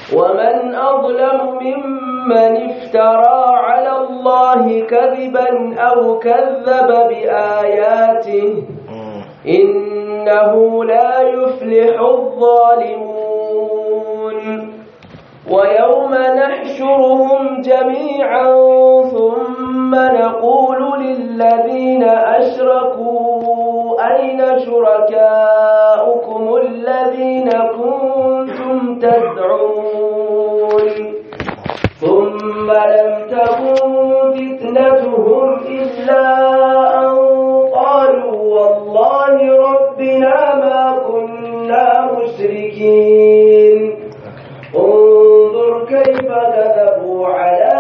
ومن أظلم ممن افترى على الله كذبا أو كذب بآياته إنه لا يفلح الظالمون ويوم نحشرهم جميعا ثم نقول للذين أشركوا أين شركاؤكم الذين كنتم تدعون ثم لم تكن فتنتهم إلا أن قالوا والله ربنا ما كنا مشركين انظر كيف كذبوا على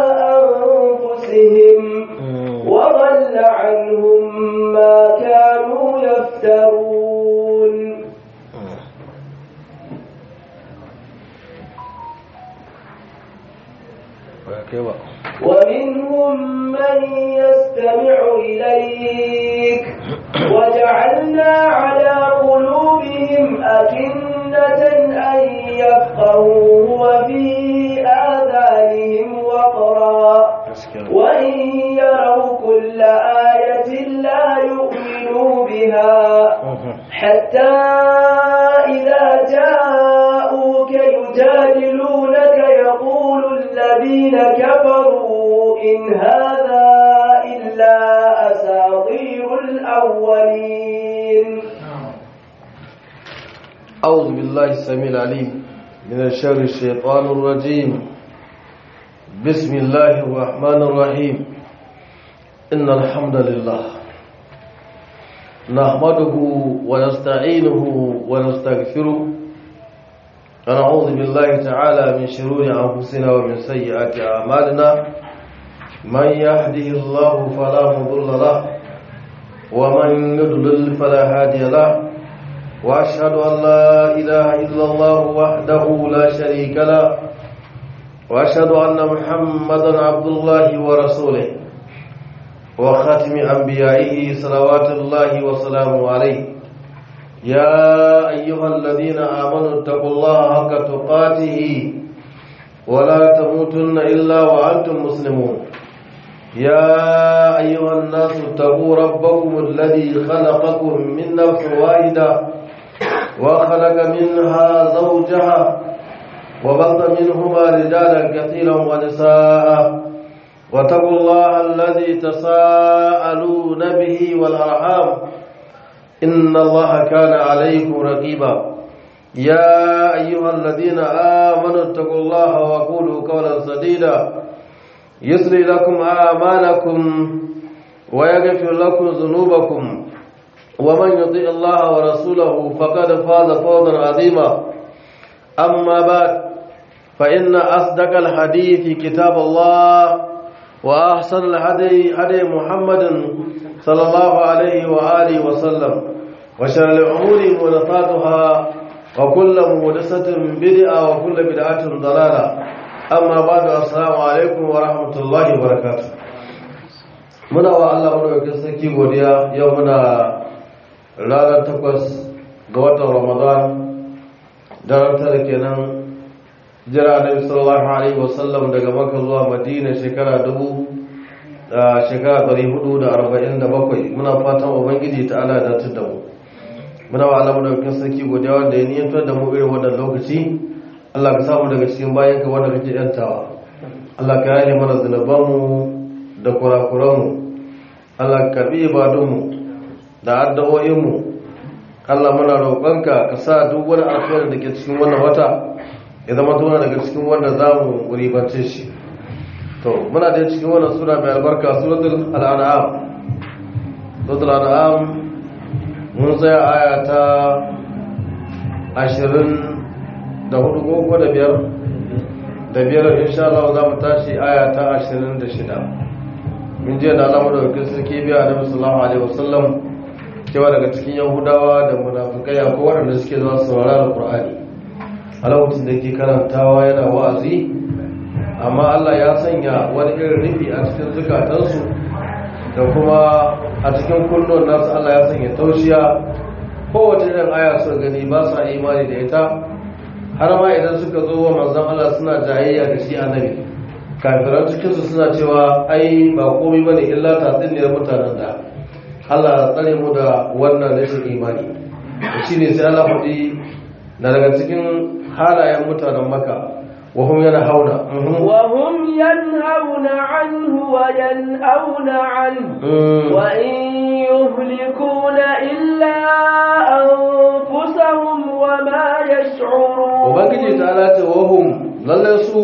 أنفسهم وضل عنهم ما كانوا يفترون ومنهم من يستمع إليك وجعلنا على قلوبهم أكنة أن يفقهوا وفي آذانهم وقرا وإن يروا كل آية لا يؤمنوا بها حتى إذا جاءوك يجادلونك يقول الذين كفروا إن هذا إلا أساطير الأولين أعوذ بالله السميع العليم من الشر الشيطان الرجيم بسم الله الرحمن الرحيم إن الحمد لله نحمده ونستعينه ونستغفره ونعوذ بالله تعالى من شرور أنفسنا ومن سيئات أعمالنا من يهده الله فلا مضل له ومن يضلل فلا هادي له وأشهد أن لا إله إلا الله وحده لا شريك له وأشهد أن محمدا عبد الله ورسوله وخاتم أنبيائه صلوات الله وسلامه عليه يا أيها الذين آمنوا اتقوا الله حق تقاته ولا تموتن إلا وأنتم مسلمون يا أيها الناس اتقوا ربكم الذي خلقكم من نفس واحدة وخلق منها زوجها وبث منهما رجالا كثيرا ونساء واتقوا الله الذي تساءلون به والأرحام إن الله كان عليكم رقيبا يا أيها الذين آمنوا اتقوا الله وقولوا قولا سديدا يسري لكم أعمالكم ويغفر لكم ذنوبكم ومن يطيع الله ورسوله فقد فاز فوزا عظيما أما بعد فإن أصدق الحديث كتاب الله وأحسن الهدي هدي محمد صلى الله عليه وآله وسلم وشر الأمور محدثاتها وكل محدثة بدعة وكل بدعة ضلالة amma ba da assalamu alaikum wa rahmatullahi wa barakatuh muna wa Allah madaukakin sarki godiya yau muna ranar takwas ga watan ramadan daren tara kenan jira annabi sallallahu alaihi wasallam daga makka zuwa madina shekara dubu da shekara ɗari hudu da arba'in da bakwai muna fatan ubangiji ta ala da da mu muna wa Allah madaukakin sarki godiya wanda ya niyantar da mu irin wannan lokaci Allah ka samu daga cikin bayan ka wanda kake yantawa Allah ka yane mana zunubanmu da kurakuranmu Allah ka karbi ibadunmu da addu'o'inmu Allah muna roƙonka ka sa duk wani alkhairi da ke cikin wannan wata ya zama tona daga cikin wanda za mu ribance shi to muna da cikin wannan sura mai albarka suratul al'an'am suratul al'an'am mun tsaya aya ta ashirin da hudu ko da biyar da biyar insha Allah za mu tashi aya ta ashirin da shida min jiya da alamu da wakil sarki biya a nabi sallallahu alaihi wasallam cewa daga cikin yahudawa da munafikai akwai waɗanda suke zuwa saurara alqur'ani a lokacin da ke karantawa yana wa'azi amma Allah ya sanya wani irin rufi a cikin zukatansu da kuma a cikin kullun nasu Allah ya sanya taushiya kowace irin aya su gani ba sa imani da ita har ma idan suka zo wa manzon Allah suna jayayya da shi annabi kafiran cikin su suna cewa ai ba komai bane illa tatsiniyar mutanen da Allah ya tsare mu da wannan rashin imani shine sai Allah faɗi na daga cikin halayen mutanen Makka wa hum yanhauna وهم ينهون عنه وينأون عنه وإن يهلكون إلا أنفسهم وما يشعرون ubangiji ta lati wahum lallai su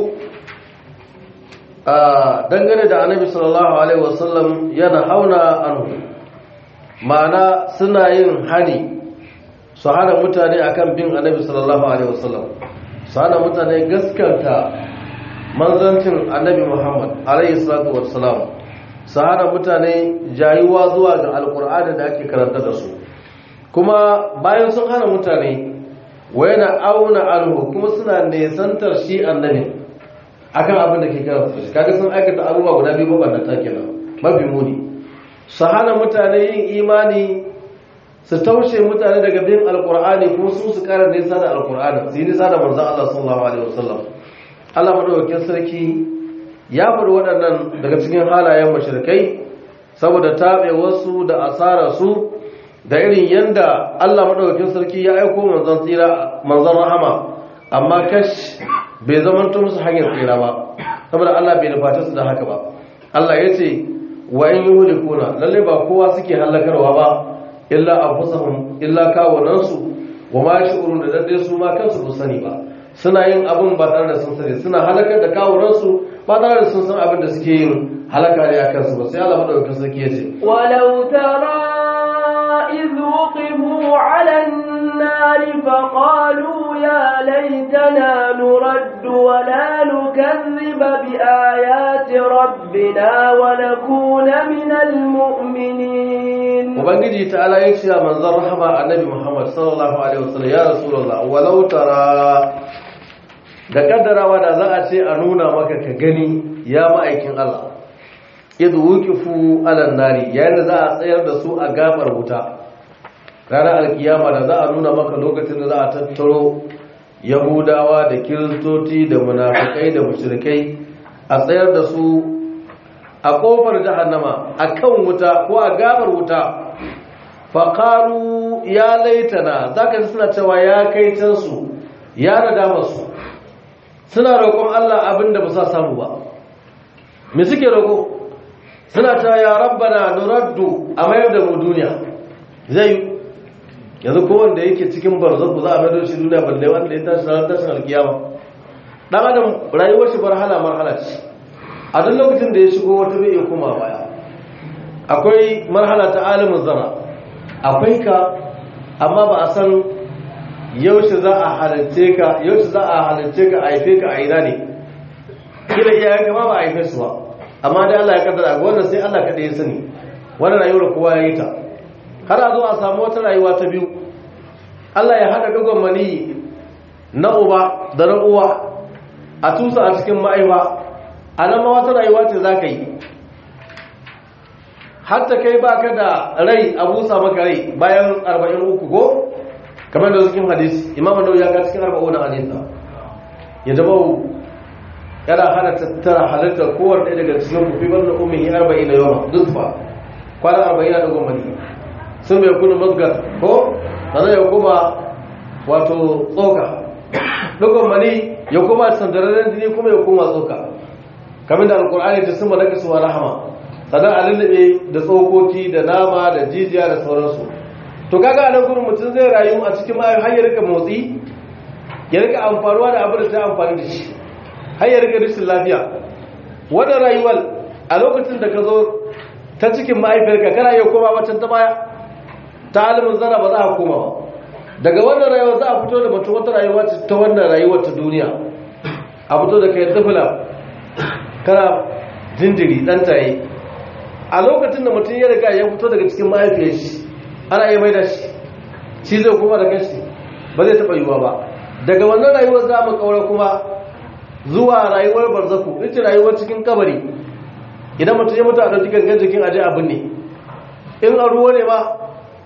a dangane da annabi sallallahu alaihi wasallam yana hauna anhu ma'ana suna yin hani su hana mutane akan bin annabi sallallahu alaihi wasallam su hana mutane gaskanta manzancin annabi muhammad alaihi salatu wassalam su hana mutane jayuwa zuwa ga alkur'ani da ake karanta da su kuma bayan sun hana mutane wa yana auna anhu kuma suna nesantar shi annabi akan abin da ke kira su kaga sun aikata abubuwa guda biyu mabannata kenan mafi muni su hana mutane yin imani su taushe mutane daga bin alkur'ani kuma su su kara nisa da alkur'ani su yi nisa da manzon Allah sallallahu alaihi wasallam Allah madaukakin sarki ya faɗi waɗannan daga cikin halayen mashirkai saboda taɓe wasu da asara su da irin yanda Allah madaukakin sarki ya aiko manzon tsira manzon rahama amma kash bai zamanto musu hanyar tsira ba saboda Allah bai nufata su da haka ba Allah ya ce wa in yuhlikuna lalle ba kowa suke halakarwa ba illa anfusahum illa kawunansu wa ma shi'urun da dadde su ma kansu ba sani ba suna yin abin ba tare da sun sani suna halakar da kawunansu ba tare da sun san abin da suke yin halaka ne a kansu ba sai Allah madaukakin sarki ya ce ولو ترى إذ وقفوا على النار فقالوا يا ليتنا نرد ولا نكذب بآيات ربنا ونكون من المؤمنين ubangiji ta ala ya ce a manzon rahama annabi muhammad sallallahu alaihi wasallam ya rasulullah walau tara da kaddarawa da za a ce a nuna maka ka gani ya ma'aikin Allah idh wuqifu ala nari yayin da za a tsayar da su a gabar wuta ranar alkiyama da za a nuna maka lokacin da za a tattaro yahudawa da kiristoci da munafikai da mushrikai a tsayar da su a kofar jahannama a kan wuta ko a gabar wuta faƙaru ya laitana za ka suna cewa ya kai cansu ya nadama su suna roƙon Allah abin da ba sa samu ba me suke roƙo suna ta ya rabbana nuraddu a mayar da mu duniya zai yanzu kowanda yake cikin barzaku za a mayar da shi duniya balle wanda ya tashi ranar tashin alkiyama dan adam rayuwar shi marhala marhala ce a duk lokacin da ya shigo wata bai iya koma baya akwai marhala ta alimin zara akwai ka amma ba a san yaushe za a halarce ka yaushe za a halarce ka a haife ka a ina ne kila iyayen ka ma ba a haife su ba amma dai Allah ya kaddara ga wannan sai Allah kaɗai ya sani wannan rayuwar kowa ya yi ta har a zo a samu wata rayuwa ta biyu Allah ya haɗa dogon mani na uba da na uwa a tusa a cikin ma'aiwa a nan ma wata rayuwa ce za ka yi hatta kai ba ka da rai a busa maka rai bayan arba'in uku ko kamar da cikin hadisi imam nau ya ga cikin arba'u na hadisa ya zama yana hana tattara halittar kowar ɗaya daga cikin kufi wanda umihi arba'in na yawan duk ba kwanan arba'in na dogon mani sun bai kuna mazgar ko sannan ya kuma wato tsoka dogon mani ya kuma sandararren jini kuma ya kuma tsoka kamar da alkur'ani ta sun malaka su wa rahama sannan a lullube da tsokoki da nama da jijiya da sauransu to kaga a nan gurin mutum zai rayu a cikin mayu har ya rika motsi ya rika amfanuwa da abin da ta amfani da shi har ya rika rashin lafiya wannan rayuwar a lokacin da ka zo ta cikin mahaifiyarka kana iya koma wancan ta baya ta alimin zara ba za a koma ba daga wannan rayuwar za a fito da mutum wata rayuwa ta wannan rayuwar ta duniya a fito da kai tafila kana jinjiri ɗan taye a lokacin da mutum ya riga ya fito daga cikin mahaifiyar shi ana iya mai da shi shi zai kuma da kashi ba zai taɓa yiwuwa ba daga wannan rayuwar za mu kaura kuma zuwa rayuwar barzaku ita rayuwar cikin kabari idan mutum ya mutu a ɗauki gangan jikin aje abin ne in a ruwa ne ma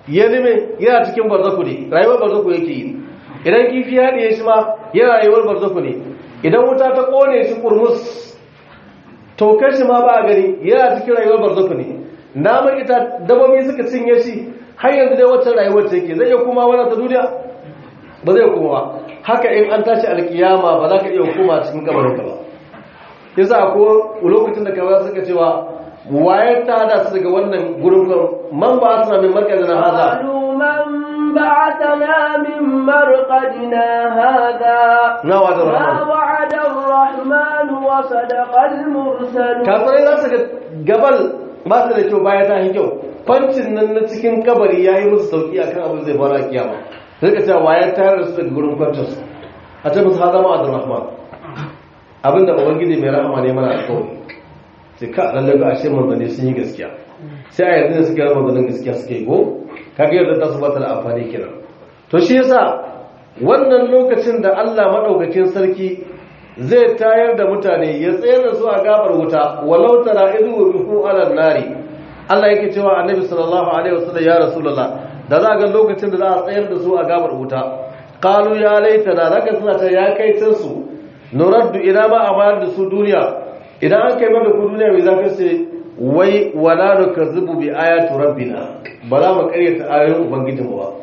ya lime yana cikin barzaku ne rayuwar barzaku yake yi idan kifi ya haɗiye shi ma yana rayuwar barzaku ne idan wuta ta ƙone shi kurmus tokar shi ma ba a gani yana cikin rayuwar barzaku ne naman ita dabobi suka cinye shi har yanzu dai wacce rayuwar ta yake zai iya kuma wannan ta duniya ba zai kuma ba haka in an tashi alkiyama ba za ka iya hukuma cikin kabarin ka ba yasa ko lokacin da kawai suka cewa wayar ta hada su daga wannan gurin man ba su min markazin haza من بعثنا من مرقدنا هذا na wa'adar ما rahman وعد الرحمن وصدق المرسلون kafirai za su ga gabal ba su da kyau baya ta yi kyau fancin nan na cikin kabari ya yi musu sauki a kan abin zai fara a kiyama sai ka cewa wayar tayar da su daga gurin kwancin su a ce musu haza ma'adar rahman abin da ubangiji mai rahama ne mana alkawari sai ka lallai ga ashe manzanni sun yi gaskiya sai a yanzu da suka yi manzannin gaskiya suka yi go kaga yadda ta su bata da amfani kenan to shi yasa wannan lokacin da Allah madaukakin sarki zai tayar da mutane ya tsayar da su a gabar wuta walau tara idu rufu ala nari Allah yake cewa annabi sallallahu alaihi wasallam ya rasulullah da za ga lokacin da za a tsayar da su a gabar wuta qalu ya laitana zaka suna ta ya kai tun su nuraddu ila ma amar da su duniya idan an kai mana ku duniya mai zaka ce wai wala nukazzibu bi ayati rabbina ba za mu karyata ayoyin ubangijinmu ba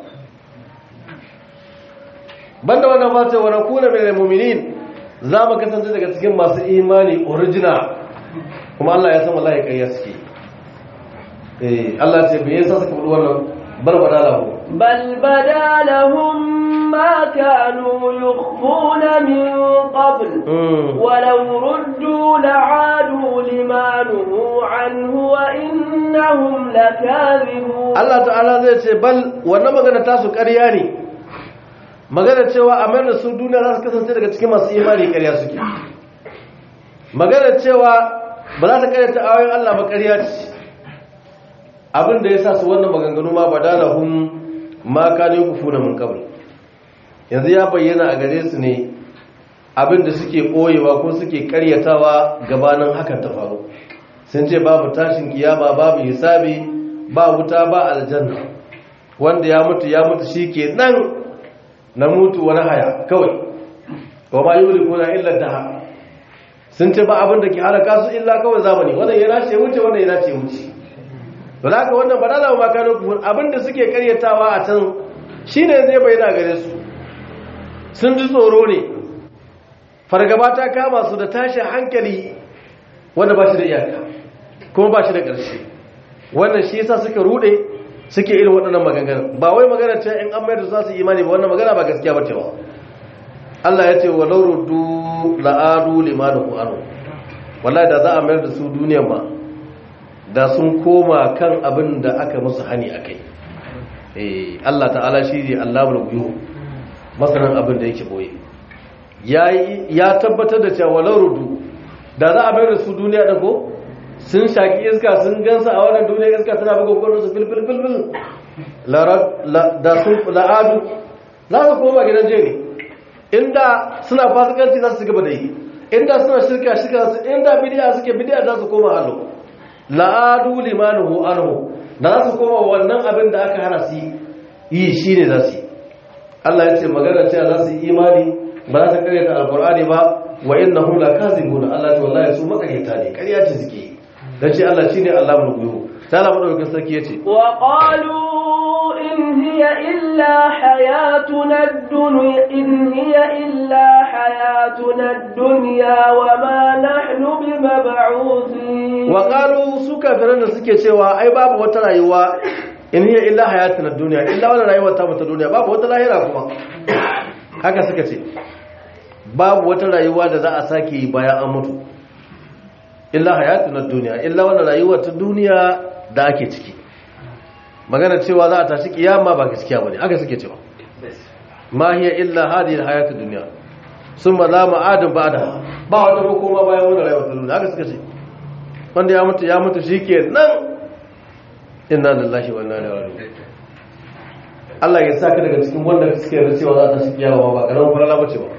banda wannan fata wa nakuna minal mu'minin za mu kasance daga cikin masu imani original kuma Allah ya san wallahi ƙarya suke eh Allah ce me yasa suka faɗi wannan barbada lahu بل بدا لهم ما كانوا يخفون من قبل mm. ولو ردوا لعادوا لما نهوا عنه وإنهم لكاذبون Allah ta'ala zai ce bal wannan magana tasu ƙarya ne magana cewa a mayar da su duniya za su kasance daga cikin masu imani ƙarya suke magana cewa ba za ta ƙarya ta ayoyin Allah ba ƙarya ce abin da ya sa su wannan maganganu ma badalahum ma kanu kufuna min qabl yanzu ya bayyana a gare su ne abin da suke koyewa ko suke ƙaryatawa gabanin hakan ta faru sun ce babu tashin kiyama babu hisabi ba wuta ba aljanna wanda ya mutu ya mutu shi ke nan na mutu wani haya kawai wa ma yuli kuna illa daha sun ce ba abin da ke halaka su illa kawai zamani wannan ya nace wuce wannan ya nace wuce ba za ka wannan ba da zama makano kufur abin da suke karyatawa a can shi ne zai bayyana gare su sun ji tsoro ne fargaba ta kama su da tashin hankali wanda ba shi da iyaka kuma ba shi da ƙarshe wannan shi yasa suka rude suke irin waɗannan maganganu ba wai magana ce in an mayar da za su imani ba wannan magana ba gaskiya ba ce ba Allah ya ce wa laurudu la'adu limanu anu wallahi da za a mayar da su duniyan ma da sun koma kan abin da aka musu hani akai eh Allah ta'ala shi ne Allahul ghuyub masanan abin da yake boye ya tabbatar da cewa laurudu da za a mayar da su duniya da ko sun shaki iska sun gansa a wannan duniya iska tana buga kwanon su filfil filfil da sun la'adu za su koma gidan jini inda suna fasikanci za su gaba da yi inda suna shirka shirka su inda bidiya suke bidiya za su koma hannu la'adu limanuhu anhu da za su koma wannan abin da aka hana su yi shi ne za su yi Allah ya ce magana cewa za su yi imani ba za ta karyata alkur'ani ba wa innahum lakazibuna Allah ta wallahi su makaryata ne ƙarya ce suke yi dan ce Allah shine Allahul ghuyub sai Allah madaukakin sarki yace wa qalu in hiya illa hayatuna ad-dunya in hiya illa hayatuna ad-dunya wa ma nahnu bimab'uthin wa qalu su kafiran da suke cewa ai babu wata rayuwa in hiya illa hayatuna ad-dunya illa wala rayuwar ta mata duniya babu wata lahira kuma haka suka ce babu wata rayuwa da za a sake yi bayan an mutu illa hayatun na duniya illa wannan rayuwa ta duniya da ake ciki magana cewa za a tashi kiyama ba gaskiya bane haka suke cewa ma hiya illa hadhihi alhayatu dunya summa la ma'adun ba'da ba wata makoma bayan wannan rayuwa ta duniya haka suka ce wanda ya mutu ya mutu shikenan inna lillahi wa inna ilaihi raji'un Allah ya saka daga cikin wanda suke da cewa za a tashi kiyama ba karamin farala bace ba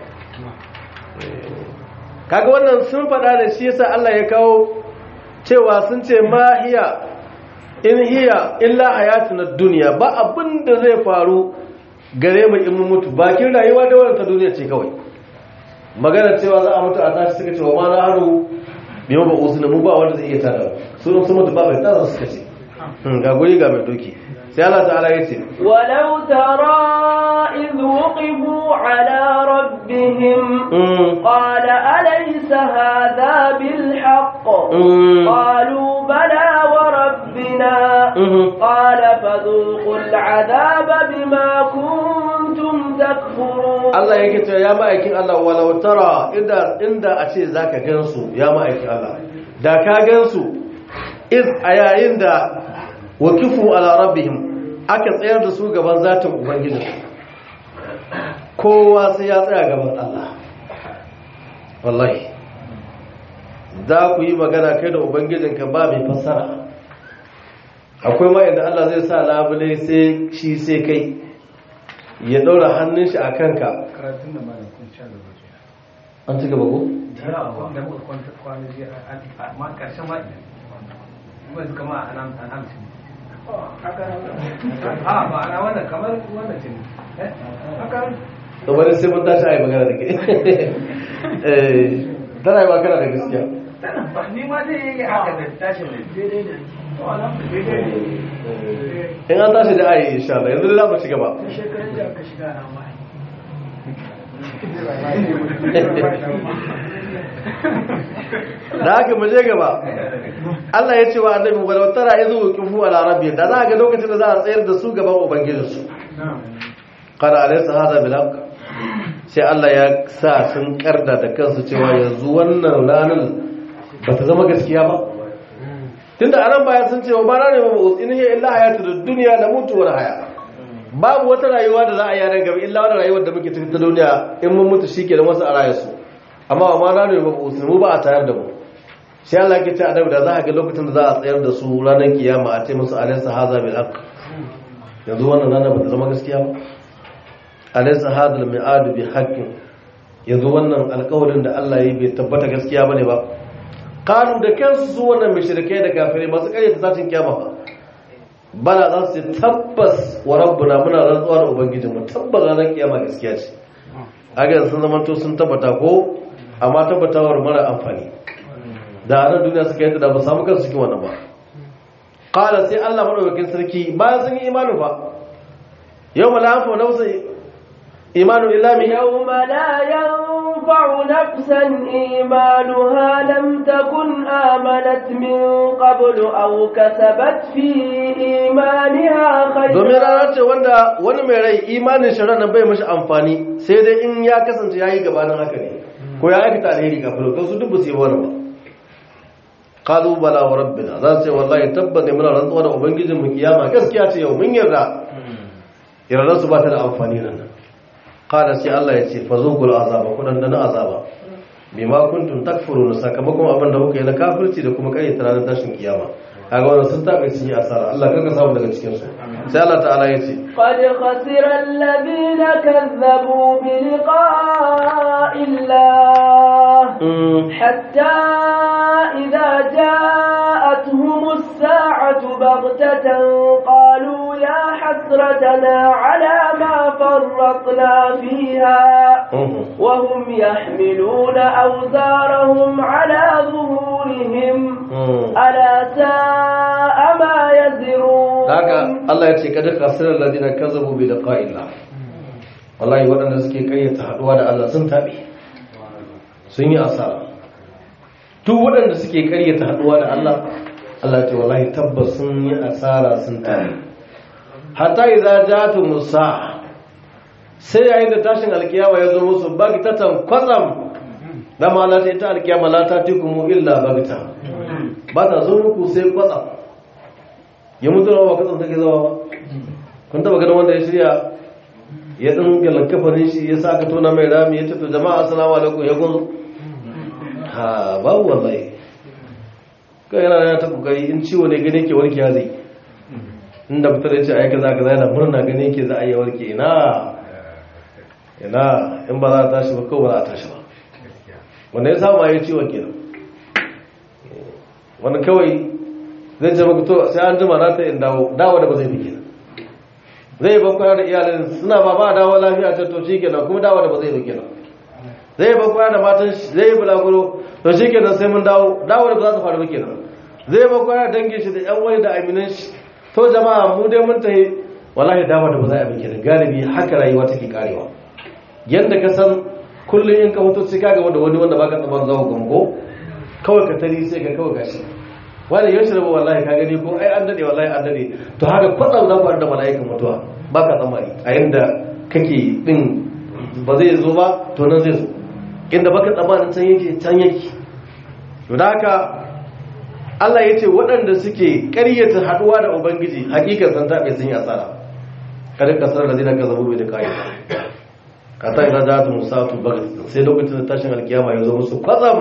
kaga wannan sun faɗa da shi yasa Allah ya kawo cewa sun ce mahiya in hiya illa hayatuna duniya ba abin da zai faru gare mu in mun mutu bakin rayuwa da wannan ta duniya ce kawai magana cewa za a mutu a tashi suka ce wa ma na haru bi ma ba usuna mu ba wanda zai iya tada su sun mutu ba mai tada suka ce ga guri ga mai doki sai Allah ta'ala ya ce ولو ترى إذ وقفوا على ربهم قال أليس هذا بالحق قالوا بلى وربنا قال فذوقوا العذاب بما كنتم تكفرون Allah yake cewa ya ma'aikin Allah walau tara inda inda a ce zaka gansu ya ma'aikin Allah da ka gansu iz a yayin da wakifu ala rabbihim aka tsayar da su gaban zatin ubangiji kowa sai ya tsaya gaban Allah wallahi za ku yi magana kai da ubangijinka ba mai fassara akwai ma inda Allah zai sa labule sai shi sai kai ya ɗaura hannun shi a kanka karatun da malam kun sha gaba an ci gaba ko? da muka kwanta kwana jiya ma karshen ma kuma su kama a nan hamsin a ba ana wannan kamar wannan ce ne haka kamar sai mun tashi a yi magana da ke tana yi ba kana da gaskiya ba ni ma zai yi haka da tashin da daidai da to alhamdulillah in an tashi da ayi insha Allah yanzu za mu ci gaba shekarun da aka shiga na mai da haka mu je gaba Allah ya ce wa annabi walau tara izu wuqifu ala rabbi da za ga lokacin da za a tsayar da su gaban ubangijinsu qala alaysa hadha bil haqq sai Allah ya sa sun karda da kansu cewa yanzu wannan ranar ba ta zama gaskiya ba tunda anan bayan sun ce wa ba rane ba in hiya illa hayatu dunya la mutu wa haya babu wata rayuwa da za a yi nan gaba illa wani rayuwar da muke cikin ta duniya in mun mutu shike da wasu a raye su amma wa ma rane ba mu ba a tayar da mu sai Allah ke ce adabu da za a ga lokacin da za a tsayar da su ranar kiyama a ce musu alaysa hadha bil haqq yanzu wannan rana ba ta zama gaskiya ba alaysa hadha al mi'ad bi haqqin yanzu wannan alƙawarin da Allah ya yi bai tabbata gaskiya bane ba qalu da kansu su wannan mushrikai da kafirai masu karyata satin kiyama ba bala za su ce tabbas wa rabbuna muna rantsuwa da ubangijinmu tabbas ranar kiyama gaskiya ce aga sun zamanto sun tabbata ko amma tabbatawar mara amfani da a nan duniya suka yi da ba samu kansu cikin wannan ba qala sai Allah madaukakin sarki bayan sun yi imanu ba yau malafa nafsa imanu illa min يوم لا ينفع نفسا إيمانها لم تكن آمنت من قبل أو كسبت في إيمانها domin خيرا rana ce wanda wani mai rai imanin shi ranar bai mashi amfani sai dai in ya kasance ya yi gabanin haka ne ko ya aikata alheri kafin kan su duk ba su yi wani ba kalu bala wa rabbina za su ce wallahi tabbas ne muna rantsuwa da ubangijin mu kiyama gaskiya ce yau mun yarda yarda su ba ta da amfani nan kada sai Allah ya ce fa zuqul azaba kudan da na azaba bima kuntum takfuruna sakamakon abin da kuka yi na kafirci da kuma kai ta ranar tashin kiyama kaga wannan sun tabe sun yi asara Allah kaga samu daga cikin su sai Allah ta'ala ya ce قد خسر الذين كذبوا بلقاء الله mm, حتى إذا جاءتهم الساعة بغتة قالوا يا حسرتنا على ما فرطنا فيها mhm. وهم يحملون أوزارهم على ظهورهم Mm. ألا ساء ما يزرون haka Allah ya ce kada kasirar ladina kazzabu bi liqa'illah wallahi waɗanda suke kayyata haduwa da Allah sun tabe sun yi asara duk waɗanda suke karyata haduwa da Allah Allah ya ce wallahi tabbas sun yi asara sun tabe hatta idza jatu musa sai yayin da tashin alkiyama ya zo musu bagtatan kwatsam da ma la ta ita alkiyama la ta tikumu illa bagta ba ta zo muku sai kwatsam ya mutu ba kasan take zama ba kun taba ganin wanda ya shirya ya din galan kafarin shi ya saka tona mai rami ya ce to jama'a assalamu alaikum ya gun ha babu wallahi kai yana yana ta kokari in ciwo ne gane ke warke zai inda fitar ya ce aika za ka yana murna gane ke za a yi warke ina ina in ba za a tashi ba kawai ba za a tashi ba wanda ya samu ya ciwon kenan wani kawai zai ce maka to sai an jima na ta in dawo dawo da ba zai bike zai ban kwana da iyalin suna ba ba dawo lafiya ta to shi kenan kuma dawo da ba zai bike zai ban kwana da matan shi zai yi bulaguro to shi kenan sai mun dawo dawo da ba za su faru bike zai ban kwana da dangin shi da yan wani da aminan shi to jama'a mu dai mun tahi wallahi dawo da ba za a bike galibi haka rayuwa take karewa yanda ka san kullum in ka mutu sai ka gaba da wani wanda baka tsaban zawo gamko kawai ka tari sai ka kawai gashi wani yau shi rabu wallahi ka gani ko ai an dade wallahi an dade to haka kwatsam za ku da mala'ikan mutuwa baka tsammani a yanda kake din ba zai zo ba to nan zai zo inda baka tsammanin can yake can yake to da haka Allah ya ce waɗanda suke ƙaryata haɗuwa da Ubangiji hakikar san taɓe sun yi asara kada kasar da zina ka zabu da kayan kata idan za ta musatu bagat sai lokacin da tashin alkiyama ya zo musu kwatsam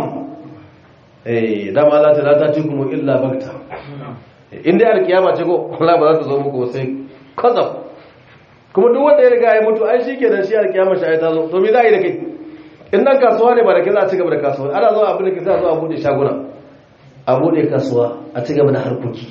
eh dama Allah ta lata ci kuma illa bagta inda alkiyama ce ko Allah ba za ta zo muku sai kwatsam kuma duk wanda ya riga ya mutu ai shi kenan shi alkiyama shi ai ta zo to me za a yi da kai in nan kasuwa ne ba da kai za a ci gaba da kasuwa ana zo abin da ke sa zo a bude shaguna a bude kasuwa a ci gaba da harkoki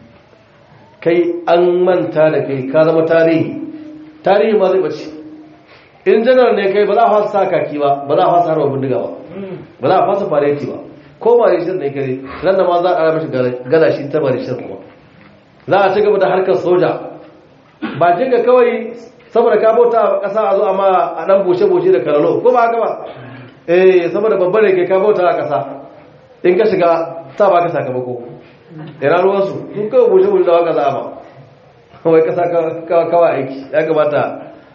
kai an manta da kai ka zama tarihi tarihi ma zai bace in janar ne kai ba za a fasa sa kaki ba ba za a fasa harba bindiga ba ba za a fasa fareti ba ko marishin ne kare ran da ma za a ƙara mashi galashi ta marishin kuma za a ci gaba da harkar soja ba jinga kawai saboda ka bauta a ƙasa a zo amma a ɗan bushe-bushe da karalo ko ba haka ba eh saboda babban da ke ka bauta a ƙasa in ka shiga sa ba ka sakamako ina ruwansu sun kawai bushe-bushe da waka za a ba kawai ƙasa kawai aiki ya kamata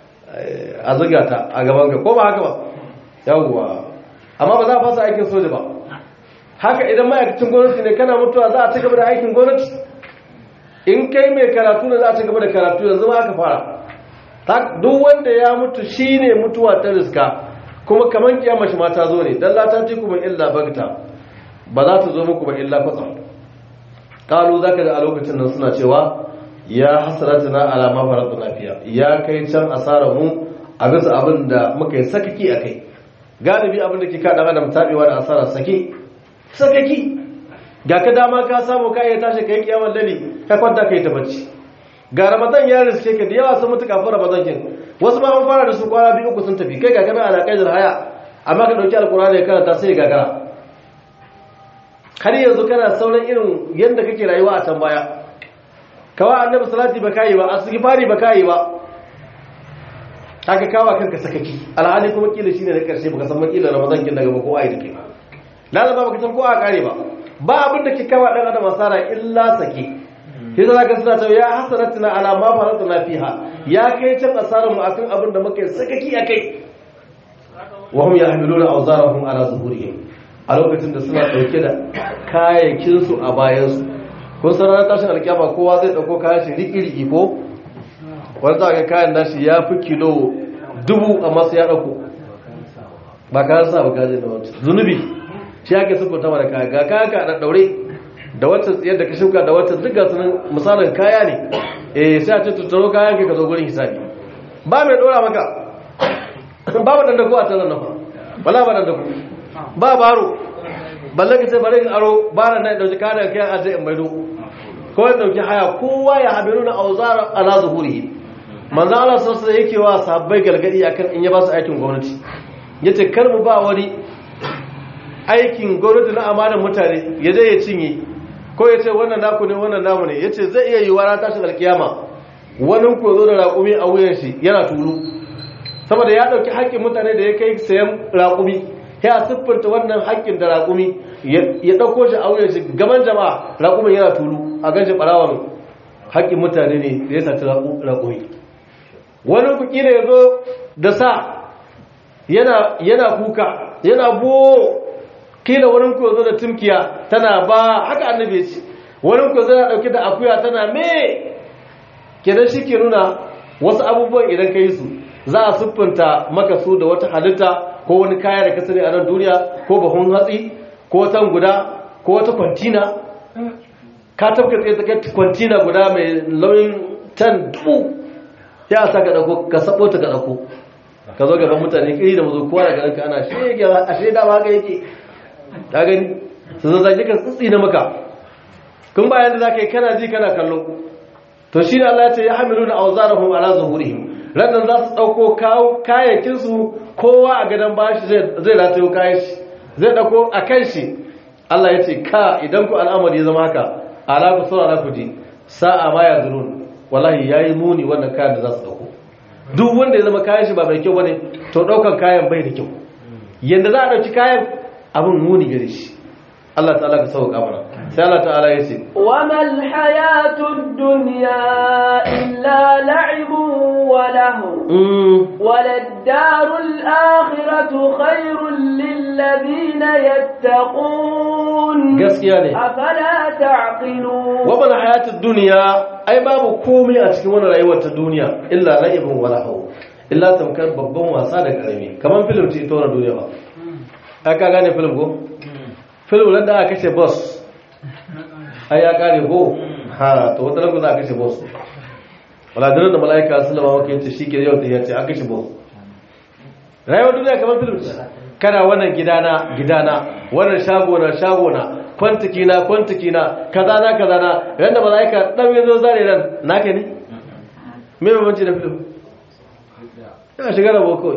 a zuga ta a gaban ka ko ba haka ba yawwa amma ba za a fasa aikin soja ba haka idan ma'aikacin gwamnati ne kana mutuwa za a ci gaba da aikin gwamnati in kai mai karatu ne za a ci gaba da karatu yanzu ma aka fara duk wanda ya mutu shine mutuwa ta riska kuma kaman kiyama shi ma ta zo ne dan la ta ci kuma illa bagta ba za ta zo muku ba illa kwatsam kalu zaka da a lokacin nan suna cewa ya hasratuna ala ma faratna fiya ya kai can asarar mu a bisa abin da muka yi sakaki a kai galibi abin da ke kaɗa adam taɓewa da asara sake sakaki ga ka dama ka samu ka iya tashi ka yi kiyamar dali ka kwanta ka yi ta bacci ga ramadan ya riske ka da yawa sun mutu kafin ramadan kin wasu ma an fara da su kwana biyu uku sun tafi kai ga kana alaƙai da haya amma ka ɗauki alkurani ya karanta sai gagara har yanzu kana sauran irin yadda kake rayuwa a can baya kawa annabi salati ba kai ba asghifari ba kai ba kaga kawa kanka sakaki alhali kuma kila shine da karshe baka san makila ramadan kin daga ko ai dake lalaba baka san ko a kare ba ba abin da ke kawa dan adam asara illa sake sai da zaka suna cewa ya hasanatuna ala ma faratna fiha ya kai can asaran mu akan abin da muka sakaki akai wa hum yahmiluna awzarahum ala zuhurihim a lokacin da suna dauke da kayayyakin su a bayansu kun san ranar tashin alkyama kowa zai dauko kayan shi riki-riki ko wani za ga kayan nashi ya fi kilo dubu a masu ya dauko ba kayan sa ba kayan da wata zunubi shi ake sukunta mara kaya ga kayan ka da daure da wata tsayar da ka shuka da wata duk gasu misalin kaya ne eh sai a ce tattaro kayan ka zo gurin hisabi ba mai dora maka ba ba dandako a tsaron nafa wala ba dandako ba baro balle ka sai bari in aro ba na nan dauki kana kai aje in maido ko in dauki haya kowa ya habiru na auzara ala zuhuri manzo Allah sallallahu alaihi yake wa sahabbai galgadi akan in ya ba su aikin gwamnati yace kar mu ba wani aikin gwamnati na amanar mutane ya je ya cinye ko ya ce wannan naku ne wannan namu ne yace zai iya yi wa tashin alkiyama wani ko zo da raƙumi a wuyan shi yana tulu saboda ya dauki haƙƙin mutane da ya kai sayan raƙumi ya siffanta wannan haƙƙin da raƙumi ya ɗauko shi a wuyan shi gaban jama'a raƙumin yana tulu a ganshi ɓarawan haƙƙin mutane ne da ya saci raƙumi wani kuki da ya zo da sa yana kuka yana bo kila wani ku zo da tumkiya tana ba haka annabi ya ce wani ku zo da ɗauki da akuya tana me kenan shi ke nuna wasu abubuwan idan ka yi su za a siffanta maka su da wata halitta ko wani kaya da kasari a nan duniya ko bahun hatsi ko watan guda ko wata kwantina ka tafka tsaye tsakar kwantina guda mai launin tan dubu ya sa ka ɗauko ka sabo ta ka ɗauko ka zo gaban mutane iri da mazo kowa daga ranka ana shege a shaida ma haka yake ta gani su zazzage ka tsitsi na maka kun bayan da zaka yi kana ji kana kallo to shi ne Allah ya ce ya hamilu na auzarahum ala zuhurihim rannan za su dauko kayakin su kowa a gadon bashi zai ratayo kayan shi zai dauko a kan shi Allah ya ce ka idan ku al'amari ya zama haka ala ku saurara ku ji sa'a ma ya zurun wallahi yayi muni wannan kayan da za su dauko duk wanda ya zama kayan shi ba mai kyau bane to daukan kayan bai da kyau yanda za a dauki kayan abin muni gare shi Allah ta'ala ka sauka mana sai Allah ta'ala ya ce wa mal hayatud dunya illa la'ibun wa lahu walad darul akhiratu khairul lil ladina yattaqun gaskiya ne afala ta'qilun wa mal hayatud dunya ai babu komai a cikin wannan rayuwar ta duniya illa la'ibun wa lahu illa tamkar babban wasa da karami kaman film ce ita wannan duniya ba ai ka gane film ko film da aka kashe boss ai ya kare ko ha to wata ranku za a kashe boss wala dare da mala'ika sallama maka yace shike yau da yace an kashe boss rayuwar duniya kamar film ce kana wannan gidana gidana wannan shago na shago na kwantiki na kwantiki na kaza na kaza na yanda mala'ika dan yazo zare ran naka ne me bambanci da film ina shiga da boko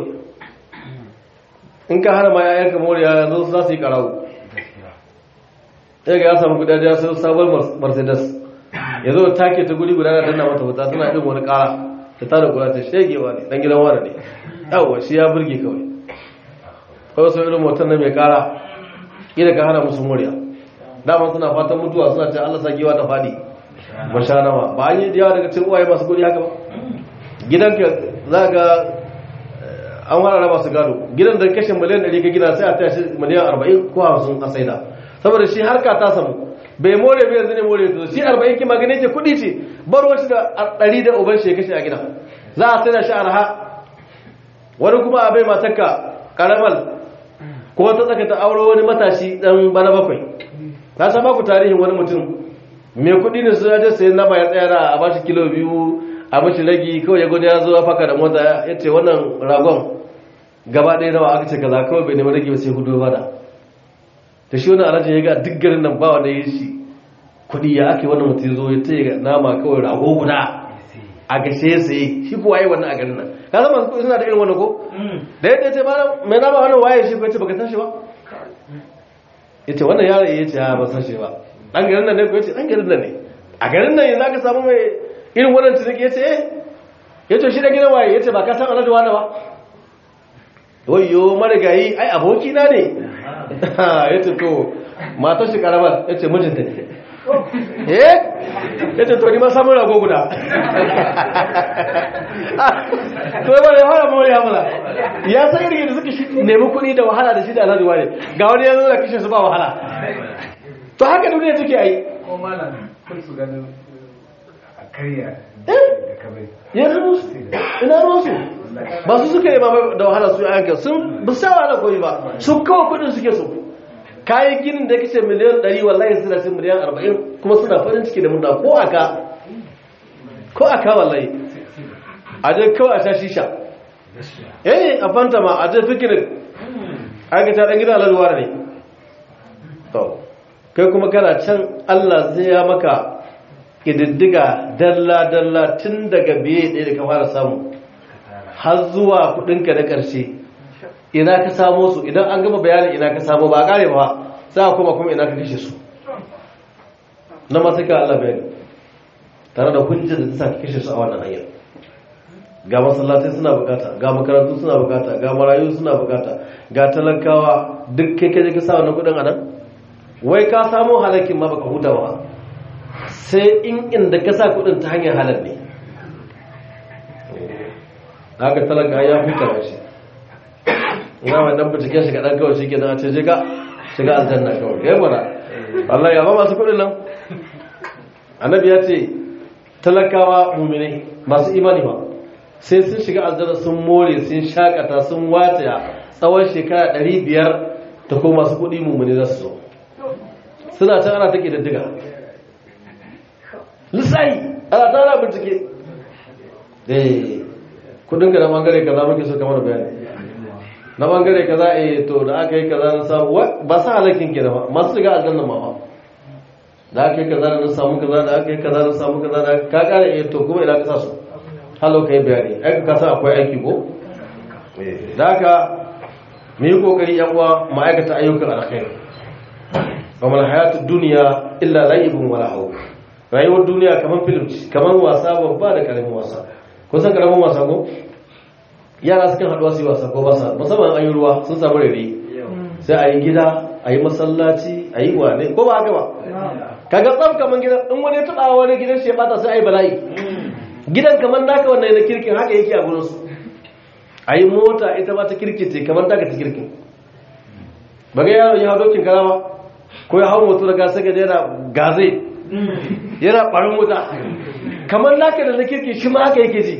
in ka hana ma yayanka moriya yanzu za su yi karawo ya ga ya samu guda ya sai sabon mercedes ya zo take ta guri guda na danna mata wuta tana irin wani kara ta tada kula ta shegewa ne dan gidan wani ne yawa shi ya burge kawai kawai sau irin motar na mai kara ina ka hana musu murya dama suna fatan mutuwa suna ce allah sakewa ta fadi masha nawa ba an yi yawa daga cikin uwaye masu kudi haka ba gidanka za ga an wara masu gado gidan da kashe miliyan 100 ka gina sai a tashi miliyan 40 ko 50 a saida saboda shi harka ta samu bai more bai yanzu ne more to shi 40 ki magane ce kudi ce bar wasu da 100 da uban shi kashe a gida za a sai da shi arha wani kuma a bai matarka karamal ko ta tsaka ta auro wani matashi dan bana bakwai ta san baku tarihin wani mutum mai kudi ne su yaje sayan nama ya tsaya a bashi kilo biyu a mashi ragi kawai ya gudu ya zo ya faka da mota ya ce wannan ragon gaba ɗaya nawa aka ce kaza kawai bai nemi ragi ba sai hudu bada da shi wani alhaji ya ga duk garin nan ba wanda ya shi kudi ya ake wannan mutum zo ya ce nama kawai rago guda a gashe ya saye shi kuwa yi wannan a garin nan ka zama masu kudi suna da irin wannan ko da yadda ya ce ba mai nama wannan waye shi ko ya ce baka san shi ba ya ce wannan yaro ya ce ya ba san shi ba ɗan garin nan ne ko ya ce ɗan garin nan ne a garin nan yanzu aka samu mai irin wannan ciniki ya ce eh ya ce shi da gina waye ya ce ba ka san alhaji wani ba wayo marigayi ai abokina ne ya ce to matar shi karamar ya ce mijinta ne eh ya ce to ni ma samun rago guda to yaba ya fara mawar ya mala ya san irin da suka nemi kuɗi da wahala da shi da alhaji wani ga wani ya zo da kishin su ba wahala to haka duniya take yi ko malam kun su ganin a karya da kabai ya zama su ina ruwansu ba su suka yi ba da wahala su yanka sun ba sa wahala koyi ba su kawo kudin suke su kayan ginin da kace miliyan 100 wallahi suna cin miliyan 40 kuma suna farin ciki da murna ko aka ko aka wallahi a je kawai a sha shisha eh a fanta ma a je fikirin aka ta dan gida lalwar ne to kai kuma kana can Allah zai ya maka ƙididdiga dalla-dalla tun daga biye ɗaya da ka fara samu har zuwa kudinka na ƙarshe ina ka samo su idan an gama bayanin ina ka samo ba a ƙare ba za a kuma kuma ina ka kashe su na masu ka Allah bayani tare da hujjar da ta sa ka kashe su a wannan hanyar ga masallatai suna bukata ga makarantu suna bukata ga marayu suna bukata ga talakawa duk kai kai ka sa wannan kudin a nan wai ka samo halakin ma baka huta ba sai in inda ka sa kudin ta hanyar halar ne haka talaka ya huta ba shi ina mai dan bincike shiga dan kawai shi ke a ce shiga shiga aljanna kawai ya gwada Allah ya ba masu kudin nan annabi ya ce talakawa muminai masu imani ba sai sun shiga aljanna sun more sun shakata sun wataya tsawon shekara 500 ta ko masu kudi muminai za su zo suna can ana take daddiga lissahi ana tara bincike eh kudin ka na bangare kaza muke so kamar bayani na bangare kaza eh to da aka yi kaza na samu ba sa halakin ki da ba masu shiga aljanna ma ba da aka yi kaza da na samu kaza da aka yi kaza da samu kaza da ka kare eh to kuma ina ka sa su halo kai bayani ai ka san akwai aiki ko eh da haka mu yi kokari yan uwa ma'aikata ayyukan alkhairi wa mal hayatud dunya illa la'ibun wa lahu rayuwar duniya kamar film ce kamar wasa babba da karamin wasa kun san karamin wasa ko yara sukan haɗuwa su yi wasa ko ba sa musamman an yi ruwa sun samu rere sai a yi gida a yi masallaci a yi wane ko ba haka ba kaga tsam kamar gidan in wani ya taɓa wani gidan shi ya bata sai a yi bala'i gidan kamar naka wannan na kirkin haka yake a gurin su a yi mota ita ma ta kirki ce kamar taka ta kirkin ba ga yaro ya hau dokin karama ko ya hau moto daga sai ga yana gaze yana ɓarin wuta kamar naka da na kirki shi ma haka yake ji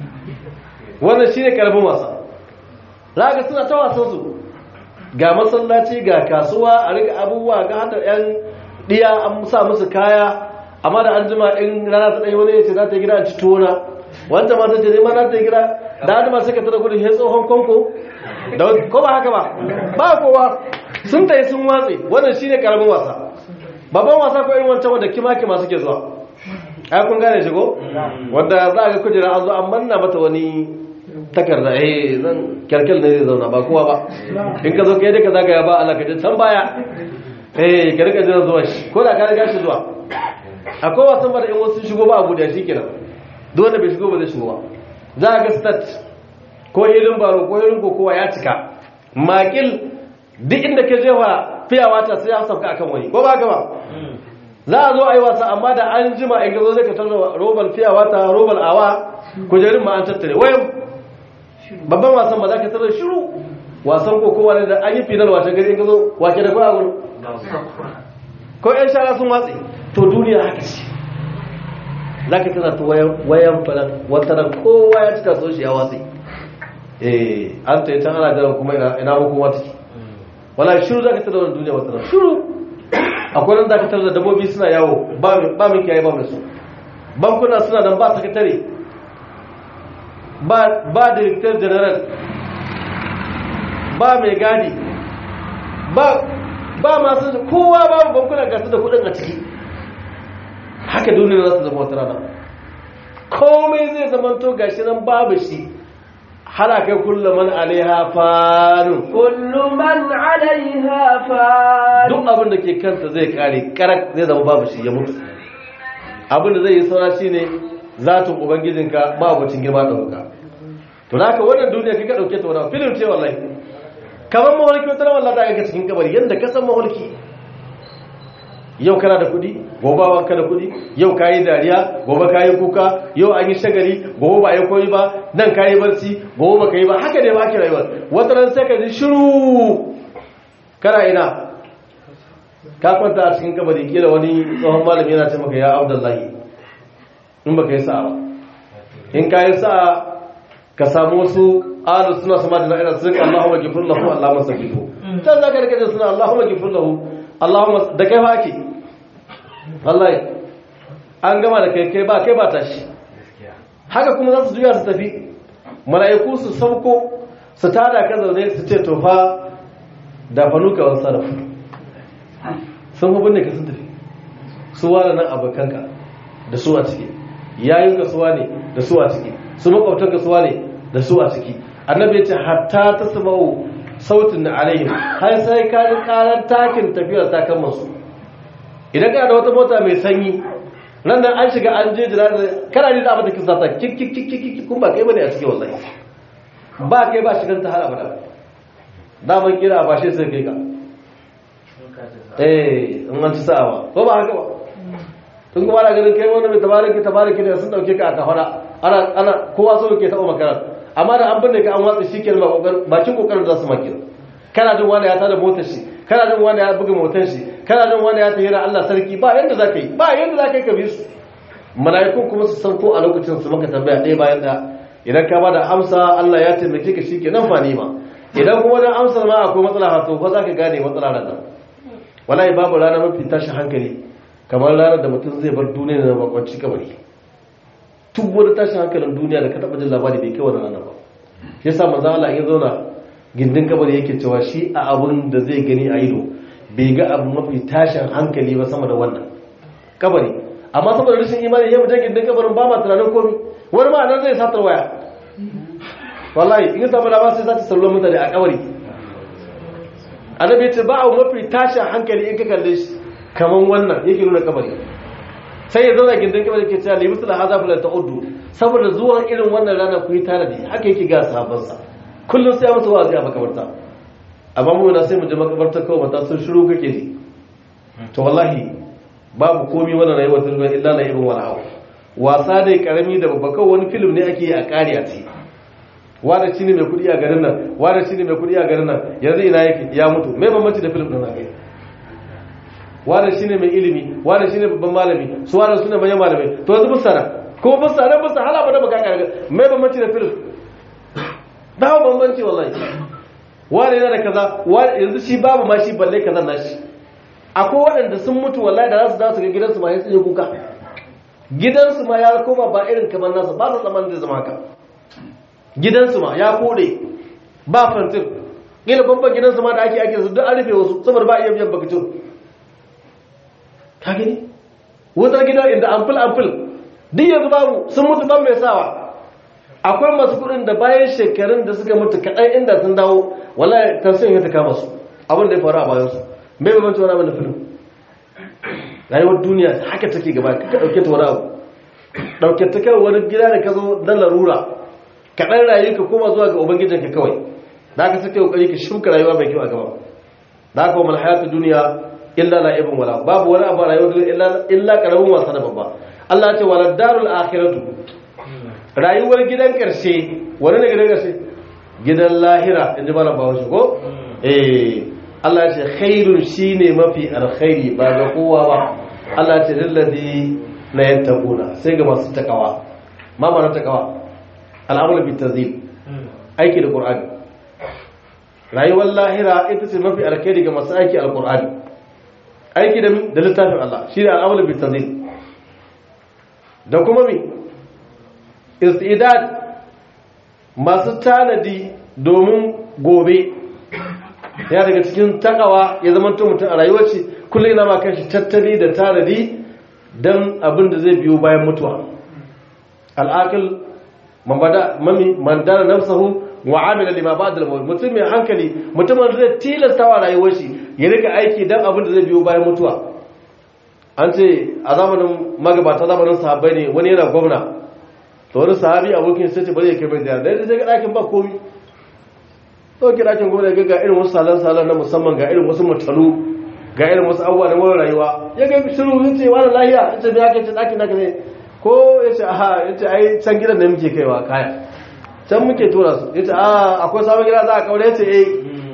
wannan shi ne ƙarfin wasa za ga suna ta wasansu ga masallaci ga kasuwa a rika abubuwa ga hata 'yan ɗiya an sa musu kaya amma da an jima in rana ta ɗaya wani ya ce za ta yi gida a ci tuwona wanda ma ta ce nema za ta yi gida da an jima sai ka tara gudun ya tsohon kwanko da ko ba haka ba ba kowa sun ta yi sun watse wannan shi ne ƙaramin wasa babban wasa ko irin wancan wanda kima-kima suke zuwa ai kun gane shi ko wanda za a ga kujera an zo an manna mata wani takarda eh zan kyarkyal ne zai zauna ba kowa ba in ka zo kai da ka zagaya ba Allah ka je can baya eh ka rika jira zuwa shi ko da ka riga shi zuwa akwai wasan ba da in wasu shigo ba abu da shi kenan duk wanda bai shigo ba zai shigo ba za a ga stat ko irin baro ko irin kokowa ya cika makil duk inda ka jefa fiyawa ta sai ya sauka akan wani ko ba ka ba za a zo a yi wasa amma da an jima in gazo zai ka tarda robal fiyawa ta robal awa kujerin ma an tattare wayan babban wasan ba za ka tarda shiru wasan kokowa ne da an yi final wata gari in gazo wake da kwa gudu ko yan shara sun watsi to duniya haka ce za ka tana ta wayan falan wataran kowa ya cika so shi ya watsi eh an ta yi can ana jiran kuma ina hukuma take wala shiru za ka tana wani duniya wataran shiru akwai nan dakatar da dabobi suna yawo ba mai kiyaye ba mai su bankuna suna nan ba sakatare ba director general ba mai gadi ba masu kowa babu bankuna gasu da kudin a ciki haka duniya za su zama wata rana komai zai zamanto gashi nan babu shi halaka kullum man alaiha farin kullu man alaiha farin duk abin da ke kansa zai kare karak zai zama babu shi ya mutu abin da zai yi saura shi ne zatin ubangijinka ba abucin girma da wuka to da haka wannan duniya kika dauke ta wannan filin ce wallahi kamar maholki wata ran wallahi ta ga cikin kabari yanda ka san maholki yau kana da kudi gobe ba ka da kudi yau kayi dariya gobe kayi kuka yau an yi shagari gobe ba yi koyi ba nan kayi barci gobe ba kayi ba haka ne ba ki rayuwar wata ran sai ka ji shiru kana ina ka kwanta a cikin kabari kila wani tsohon malami yana ce maka ya abdullahi in baka yi sa'a ba in ka yi sa'a ka samu wasu alu suna sama da na'ira su rika Allahumma gifir lahu Allahumma sabihu can za ka rika da suna Allahumma gifir lahu Allahumma da kai ba ake wallahi an gama da kai kai ba kai ba tashi haka kuma za su juya su tafi mala'iku su sauko su tada ka zaune su ce to fa da fanuka wasu sarrafa sun hubin da ka sun tafi su wada nan abokanka da su a ciki yayin ka suwa ne da su a ciki su makwabtan ka suwa ne da su a ciki annabi ya ce hatta ta sama'u sautin na alayhim har sai ka ji karar takin tafiyar ta kan masu idan kana da wata mota mai sanyi nan nan an shiga an je jira kana ji da abin da kisa ta kik kik kik kik kun ba kai bane a cikin wallahi ba kai ba shigan ta har abada daman kira ba shi sai kai ka eh in an ci sa'a ko ba haka ba tun kuma ana ganin kai wani mai tabariki tabariki ne sun dauke ka a kafara ana ana kowa so ke taɓa makarar amma da an binne ka an watsa shi kenan ba kokar bakin kokarin za su maki kana jin wanda ya tada motar shi kana jin wanda ya buga motar shi kana jin wanda ya tahira Allah sarki ba yanda za ka yi ba yanda za ka yi ka bi su mala'ikun kuma su san ko a lokacin su maka tambaya ɗaya bayan ɗaya idan ka bada amsa Allah ya taimake ka shikenan fa ni ma idan kuma dan amsar ma akwai matsala to fa za ka gane matsala nan wallahi babu rana mafi tashin hankali kamar ranar da mutum zai bar duniya da bakwanci kabari tun wani tashin hankalin duniya da ka taɓa jin labari bai kai wani rana ba shi yasa manzo Allah ya zauna gindin kabari yake cewa shi a abun da zai gani a ido bai ga abu mafi tashin hankali ba sama da wannan kabari amma saboda rashin imani ya mutum gindin kabarin ba ma tunanin komi wani ma nan zai satar waya wallahi in samu dama sai zata sallon mutane a kabari annabi ce ba a mafi tashin hankali in ka kalle shi kaman wannan yake nuna kabari sai ya zauna gindin kabari ke cewa limusu da haza fulan ta'uddu saboda zuwan irin wannan rana ku yi tanadi haka yake ga sahabbansa kullum sai ya mutu wa a makabarta amma mu na sai mu je makabarta kawai mata sun shiru kake ji to wallahi babu komi wannan rayuwar duniya illa na ibn wala wasa dai karami da babba kawai wani film ne ake yi a kare a ciki wanda shi ne mai kudi a garin nan wanda shi ne mai kudi a garin nan yanzu ina yake ya mutu mai bambanci da film din haka wanda shi ne mai ilimi wanda shi ne babban malami su wanda su ne manyan malamai to yanzu busara kuma busara busara hala ba da baka kare mai bambanci da film ba bambanci wallahi wanda yana da kaza yanzu shi babu ma shi balle kaza na shi akwai waɗanda sun mutu wallahi da za su dawo su ga gidansu ma ya tsaye kuka gidansu ma ya koma ba irin kamar nasa ba su tsaman zai zama haka gidansu ma ya kode ba fantir gina babban gidansu ma da ake ake su duk an rufe wasu saboda ba iya biyan bakacin ka gani wutar gidan inda amfil amfil duk yanzu babu sun mutu ban mai sawa akwai masu kudin da bayan shekarun da suka mutu kaɗan inda sun dawo wallahi tasirin ya ta kama su abin da ya faru a bayansu mai babanci wani abin da filin rayuwar duniya haka take gaba ka ɗauke ta wani abu ɗauke ta kai wani gida da ka zo don larura ka ɗan rayu ka koma zuwa ga ubangijinka kawai da aka sake kokari ka shuka rayuwa mai kyau a gaba da aka wani hayatu duniya illa la ibn wala babu wani abu rayuwar duniya illa illa karamin wasa da babba Allah ya ce wala darul akhiratu rayuwar gidan karshe wani ne gidan karshe gidan lahira inji malam bawo shi ko eh Allah ya ce khairun shine mafi alkhairi ba ga kowa ba Allah ya ce lillazi la yattaquna sai ga masu takawa ma ma na takawa al'amul bi tazil aiki da qur'ani rayuwar lahira ita ce mafi alkhairi ga masu aiki alqur'ani aiki da da littafin Allah shine al'amul bi tazil da kuma mi istidad masu tanadi domin gobe ya daga cikin takawa ya zama mutum a rayuwar shi kullum yana ma kanshi tattali da tanadi don abin da zai biyo bayan mutuwa al'akil mami mandana nafsahu wa amila lima ba'da al-maut mutum mai hankali mutumin zai tilasta wa rayuwar shi ya rika aiki don abin da zai biyo bayan mutuwa an ce a zamanin magabata zamanin sahabbai ne wani yana gwamna to wani sahabi abokin sai ce bari ya kai mai ziyara dai sai ga ɗakin ba komi ɗauki ɗakin gwamna ga irin wasu salon-salon na musamman ga irin wasu mutalu ga irin wasu abubuwa na mara rayuwa ya ga shiru yin ce wani lahiya ya ce me ake ce ɗakin naka ne ko ya ce aha ya ce ai can gidan da muke kaiwa kaya can muke tura su ya ce a akwai sabon gida za a kaure ya ce eh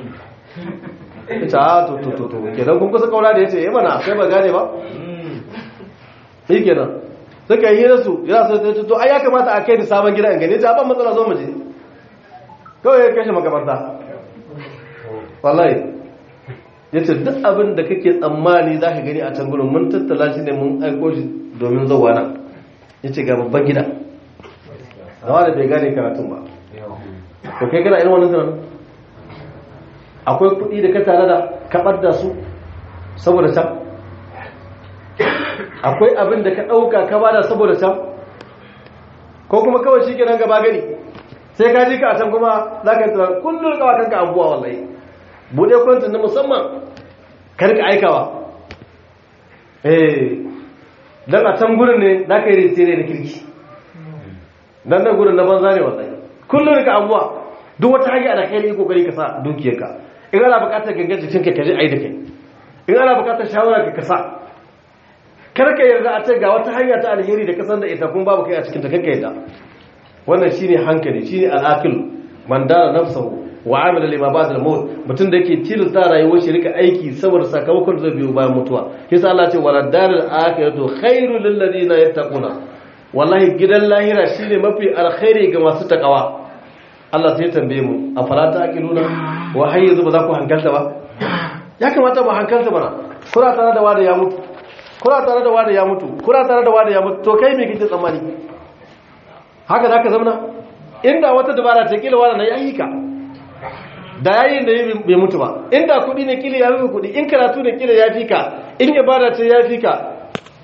ya ce a to to to to kenan kun kusa kaura da ya ce eh mana sai ba gane ba shi kenan suka yi hira su ya so ta to ai ya kamata a kai da sabon gida in gani ya ce ban matsala zo mu je kawai ya kashe makabarta wallahi ya ce duk abin da kake tsammani za ka gani a can gudun mun tattala shi ne mun aiko shi domin zauwa nan ya ce ga babban gida zama da bai gane karatun ba ko kai gana irin wani tunanin akwai kuɗi da ka tare da kaɓar da su saboda can akwai abin da ka ɗauka ka bada saboda can ko kuma kawai shi kenan gaba gani sai ka ji ka a can kuma za ka yi tunan kullum kawa kanka abuwa wallahi buɗe kwantin na musamman karka aikawa eh don a can gurin ne za ka yi rintere da kirki don nan gurin na banza ne wallahi kullum ka abuwa duk wata hanyar da kai ne kokari ka sa dukiyarka in ana bukatar gangan jikinka ka je ai da kai in ana bukatar shawara ka kasa karka yarda a ce ga wata hanya ta alheri da kasan da ita kun babu kai a cikin ta kanka yadda wannan shine hankali shine al'aqil man dara nafsahu wa amila lima ba'da al-maut mutun da yake tilasta rayuwar shi rika aiki saboda sakamakon zai biyo bayan mutuwa kisa Allah ce wala darul akhiratu khairul lil ladina yattaquna wallahi gidan lahira shine mafi alkhairi ga masu takawa Allah sai tambaye mu afala taqiluna wa hayyu ba za ku hankalta ba ya kamata ba hankalta bana kura tare da wanda ya mutu kura tare da wanda ya mutu kura tare da wanda ya mutu to kai me kike tsammani haka za ka zamana inda wata dabara ta kila wani na yayi ka da yayin da bai mutu ba inda kudi ne kila ya fi kudi in karatu ne kila ya fi ka in ibada ce ya fi ka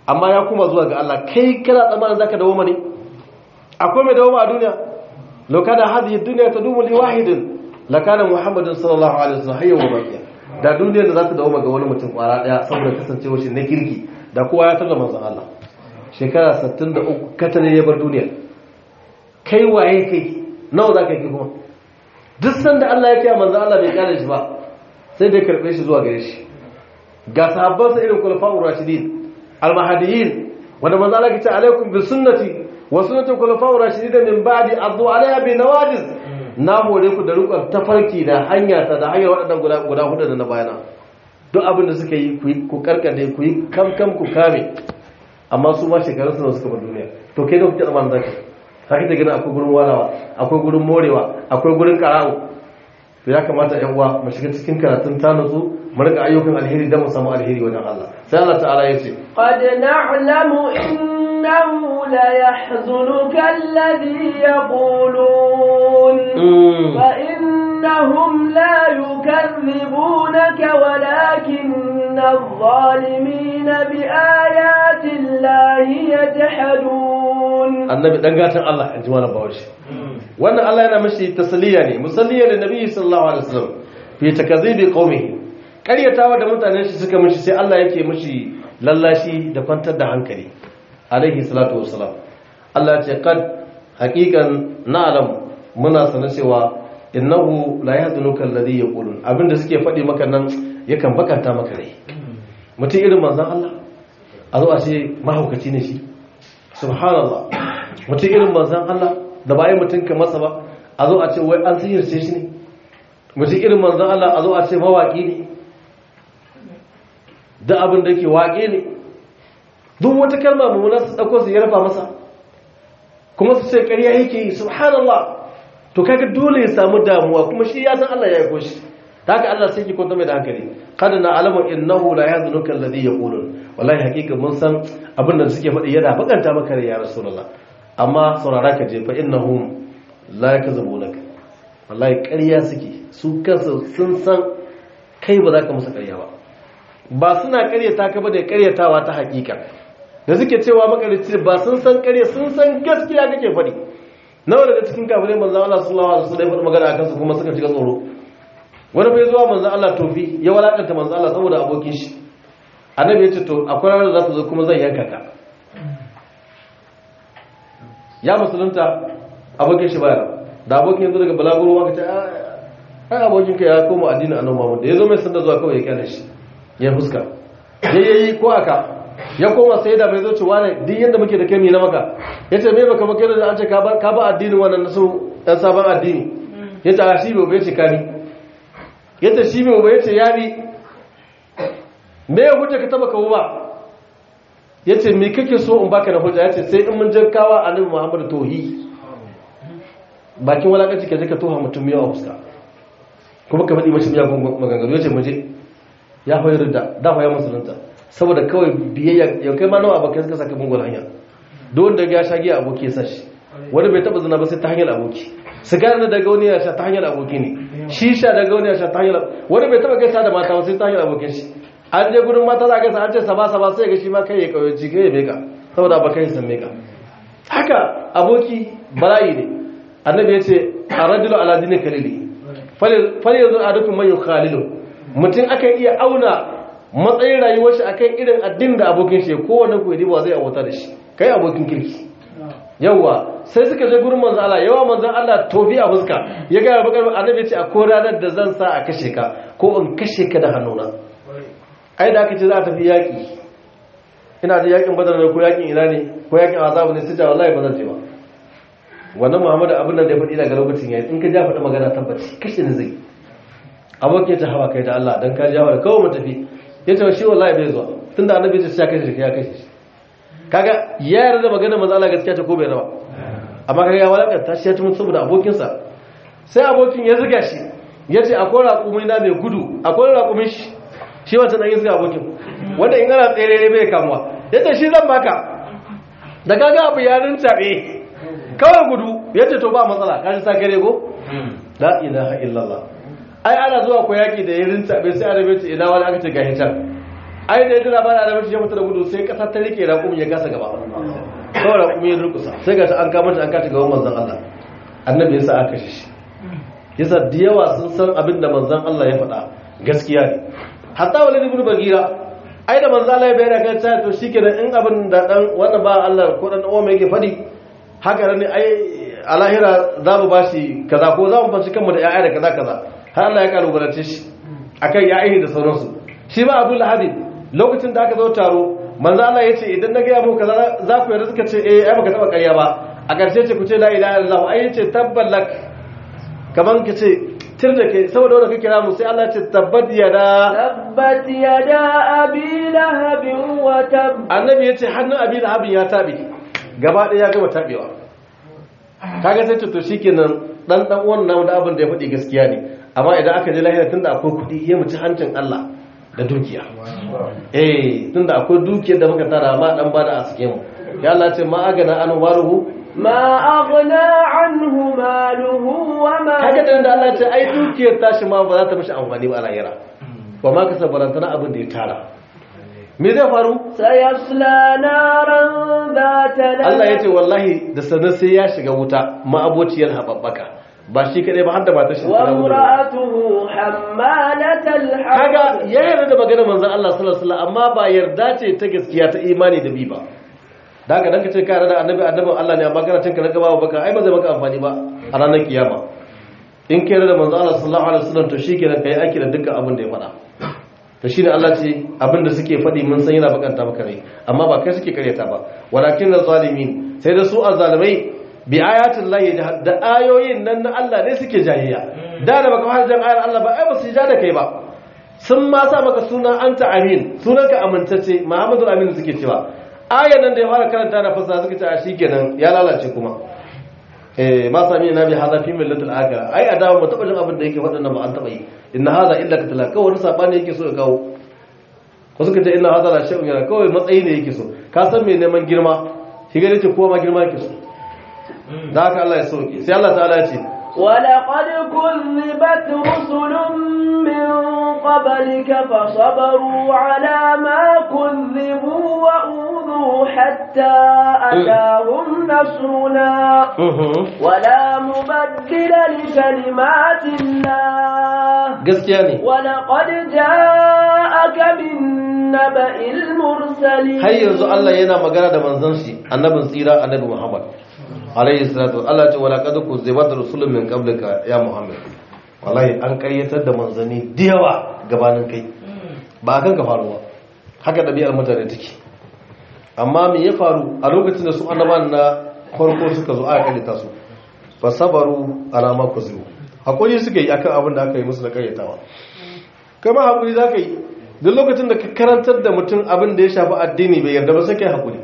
amma ya kuma zuwa ga Allah kai kana tsammanin zaka dawo mane akwai mai dawo a duniya law kana hadhihi dunya tadumu li wahidin lakana muhammadin sallallahu alaihi wasallam hayya wa baqiya da duniyar da za ta dawo ga wani mutum kwara daya saboda kasancewar shi na kirki da kowa ya tarda manzon Allah shekara 63 katane ya bar duniya kai waye kai nawa zaka yi kuma duk sanda Allah ya kiya manzon Allah bai kare shi ba sai dai karbe shi zuwa gare shi ga sahabban sa irin khulafa'ur rashidin al-mahdiyyin wanda manzon Allah ya ce alaikum bi sunnati wa sunnati khulafa'ur rashidin min ba'di addu alaiha bi nawajiz na hore ku da rukun tafarki da hanya ta da hanyar waɗannan guda guda hudu da na bayana duk abin da suka yi ku karkade ku yi kamkam ku kame amma su ma shekarun suna suka bar duniya to kai da kuke tsammanin zaka haka ta gina akwai gurin walawa akwai gurin morewa akwai gurin kara'u to ya kamata yan uwa mu shiga cikin karatun ta nutsu mu rika ayyukan alheri da mu samu alheri wajen Allah sai Allah ta'ala ya ce قد نعلم إنه ليحزنك الذي يقولون فإنهم لا يكذبونك ولكن الظالمين بآيات الله يجحدون annabi dan gatan Allah in ji wani bawashi wannan Allah yana mashi tasliya ne musalliya da nabi sallallahu alaihi wasallam fi takzibi qaumihi ƙaryatawa da mutanen shi suka mishi sai Allah yake mishi lallashi da kwantar da hankali alaihi salatu wassalam Allah ce kad haqiqan na'lam muna sanar cewa innahu la yahzunuka alladhi yaqulun abinda suke faɗi maka nan yakan bakanta maka rai mutum irin manzon Allah a zo a ce mahaukaci ne shi subhanallah mutum irin manzon Allah da bayan mutum ka masa ba a zo a ce wai an sihirce shi ne mutum irin manzon Allah a zo a ce mawaki ne da abin da ke waƙe ne duk wata kalma mummuna su ɗauko su yarfa masa kuma su ce ƙarya yake yi subhanallah to kaga dole ya samu damuwa kuma shi ya san Allah ya yi shi ta haka Allah sai ki kwanta mai da hankali kada na alamu innahu la yahzunuka alladhi yaqulun wallahi hakika mun san abin da suke faɗi yana bakanta maka rai ya rasulullah amma saurara ka je fa innahum la yakzubunaka wallahi ƙarya suke su kansu sun san kai ba za ka musu ƙarya ba ba suna ƙaryata ka ba da ƙaryatawa ta hakika da suke cewa makarici ba sun san ƙarya sun san gaskiya kake faɗi nawa daga cikin kafirai manzo Allah sallallahu alaihi wasallam ya faɗi magana akan su kuma suka shiga tsoro wani bai zuwa manzo Allah tofi ya walakanta manzo Allah saboda abokin shi annabi ya ce to akwai ranar da za ta zo kuma zan yanka ka ya musulunta abokin shi baya da abokin yanzu daga balaguro aka ce ai abokin ka ya koma addinin annabi Muhammad da yazo mai sanda zuwa kawai ya kyale shi ya fuska yayi ko aka ya koma sai da bai zo ci wani duk yanda muke da kai na maka yace me baka maka da an ce ka ba ka ba addinin wannan nasu dan sabon addini yace a shi bai ce ka ni yace shi bai yace ya bi me ya hujja ka taba kawo ba yace me kake so in baka da hujja yace sai in mun jankawa annabi Muhammad tauhi bakin walakanci ka je ka toha mutum yawa fuska kuma ka faɗi mashi miyagun maganganu yace muje ya hoyar da da hoya musulunta saboda kawai biyayya ya kai ma nawa abokai suka saka mungon hanya duk wanda ya sha giya aboki ya sashi wani bai taba zina ba sai ta hanyar aboki sigara na daga wani ya sha ta hanyar aboki ne shisha daga wani ya sha ta hanyar wani bai taba gaisa da mata ba sai ta hanyar abokin shi an je gudun mata za a gaisa an ce saba saba sai ga shi ma kai ya kauyaci kai ya meka saboda ba kai san meka haka aboki bala'i ne annabi ya ce a rajulu ala dinin kalili fal yanzu a dukkan man yukhalilu mutum akan iya auna matsayin rayuwar shi akan irin addinin da abokin shi kowanne ku yi ba zai abota da shi kai abokin kirki yawa sai suka je gurin manzo Allah yawa manzo Allah tofi a fuska ya ga bakar annabi ce a ko ranar da zan sa a kashe ka ko in kashe ka da hannuna ai da aka ce za a tafi yaki ina da yakin badar ne ko yakin ina ne ko yakin azabu ne sai ta wallahi ba zan je ba wannan Muhammadu abin nan da ya faɗi daga lokacin yayi in ka ja faɗi magana tabbaci kashe ne zai abokin ta hawa kai da Allah dan ka ja wa kawai mu tafi yace shi wallahi bai zuwa tunda annabi ya ce ya kashe shi ya kashe shi kaga ya yarda magana manzo Allah gaskiya ta ko bai rawa amma kaga ya walakanta shi ya tumu saboda abokinsa sai abokin ya zuga shi yace akwai raƙumi na mai gudu akwai raƙumin shi shi wancan dan zuga abokin wanda in ana tsere bai kamuwa yace shi zan baka da kaga abu ya rintabe kawai gudu yace to ba matsala kaji sa kare go la ilaha illallah ai ana zuwa ko yaki da ya rintabe sai arabe ce ina wani aka ce ga hitar ai da ya dira bana da mace ya mutu da gudu sai kasa ta rike raƙumi ya gasa gaba kawai raƙumi ya durkusa sai ga ta an kama ta an kaci gaban manzon Allah annabi yasa aka kashe shi yasa da yawa sun san abin da manzon Allah ya faɗa gaskiya ne hatta walid ibn bagira ai da manzon Allah ya bayyana kan ta to shikenan in abin da dan wannan ba Allah ko dan uwa mai yake faɗi haka ne ai a lahira za mu bashi kaza ko za mu fanci kanmu da ya'ya da kaza kaza har Allah ya kalubalance shi akan ya'ya da sauransu shi ba Abu Lahab lokacin da aka zo taro manzo Allah ya ce idan na gaya muku kaza za ku yarda suka ce eh ai baka taba ƙarya ba a ƙarshe ce ku ce la ilaha illallah ai yace tabbalak kaman ka ce tir da ke saboda wanda kake kira mu sai Allah ya ce tabbat yada tabbat yada abi lahab wa tab annabi ya ce hannun abi lahab ya tabe gaba ɗaya ya gama tabewa kaga sai ce to shikenan dan dan uwan namu da abin da ya faɗi gaskiya ne amma idan aka je lahira tunda akwai kuɗi ya muci hancin Allah da dukiya eh tunda akwai dukiyar da muka tara ma dan bada a cikin mu ya Allah ce ma agana an waruhu ma aghna anhu maluhu wa ma kaga da Allah ce ai dukiyar tashi ma ba za ta mishi amfani ba a lahira ba ma ka sabarantana abin da ya tara me zai faru sayasla naran zata Allah ya ce wallahi da sanar sai ya shiga wuta ma abociyar hababbaka ba shi kadai ba har da matar shi wa imra'atuhu hammalatal kaga ya yarda da maganar manzon Allah sallallahu alaihi wasallam amma ba yarda ce ta gaskiya ta imani da bi ba da haka dan ka ce ka yarda da annabi annabin Allah ne amma kana cin ka na gaba baka ai ba zai maka amfani ba a ranar kiyama in ka yarda da manzon Allah sallallahu alaihi wasallam to shikenan kai aiki da dukkan abin da ya faɗa to shine Allah ce abin da suke faɗi mun san yana bakanta maka rai amma ba kai suke karyata ba walakin zalimin sai da su azzalimai bi ayatin lahi da ayoyin nan na Allah ne suke jayayya da da baka fara jan ayar Allah ba ai ba su ja da kai ba sun ma sa maka sunan anta amin sunan ka amintacce Muhammadu amin suke cewa ayan nan da ya fara karanta da fasaha suke cewa shikenan ya lalace kuma eh ma sami na bi hada fi millatul akhirah ai adawa mu taba jin abin da yake wadannan ba an taba yi inna hada illa katala kawai wani sabani yake so ya kawo ko suka ce inna hada la shay'un yana kawai matsayi ne yake so ka san me neman girma shi ga ce kowa ma girma yake so da haka Allah ya sauke sai Allah ta'ala ya ce ولقد كذبت رسل من قبلك فصبروا على ما كذبوا وأوذوا حتى أتاهم نصرنا ولا مبدل لكلمات الله gaskiya ne ولقد جاءك من نبأ المرسلين har yanzu Allah yana magana da manzon shi annabin tsira annabi Muhammad alayhi salatu Allah ce wala qad kuzibat rusulun min qablika ya Muhammad wallahi an karyatar da manzanni da yawa gabanin kai ba kan ka faruwa haka dabi'ar mutane take amma me ya faru a lokacin da su annaban na farko suka zo aka karyata su fa sabaru ala ma kuzibu hakuri suka yi akan abin da aka yi musu da karyatawa kama hakuri zaka yi duk lokacin da ka karantar da mutum abin da ya shafi addini bai yarda ba sai kai hakuri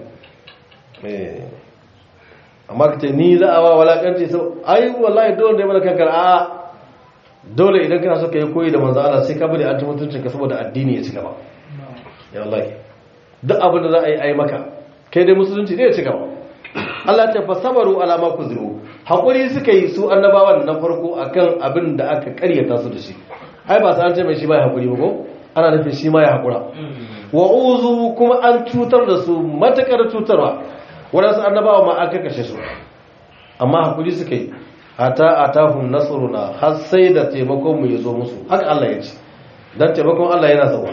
eh amma ka ce ni za a wa walakanci sau ai wallahi dole da ya mana kankar a dole idan kana so ka yi koyi da manzo Allah sai ka bari an ci mutuncin ka saboda addini ya ci gaba ya wallahi duk abin da za a yi ai maka kai dai musulunci ne ya ci gaba Allah ta fa sabaru ala ma kuziru hakuri suka yi su annabawan na farko akan abin da aka karyata su da shi ai ba sai an ce mai shi ba ya hakuri ba ko ana nufin shi ma ya hakura wa uzu kuma an cutar da su matakar cutarwa waɗansu annabawa ma aka kashe su amma hakuri suka yi hata atahum nasruna har sai da taimakon mu yazo musu haka Allah ya ce dan taimakon Allah yana zuwa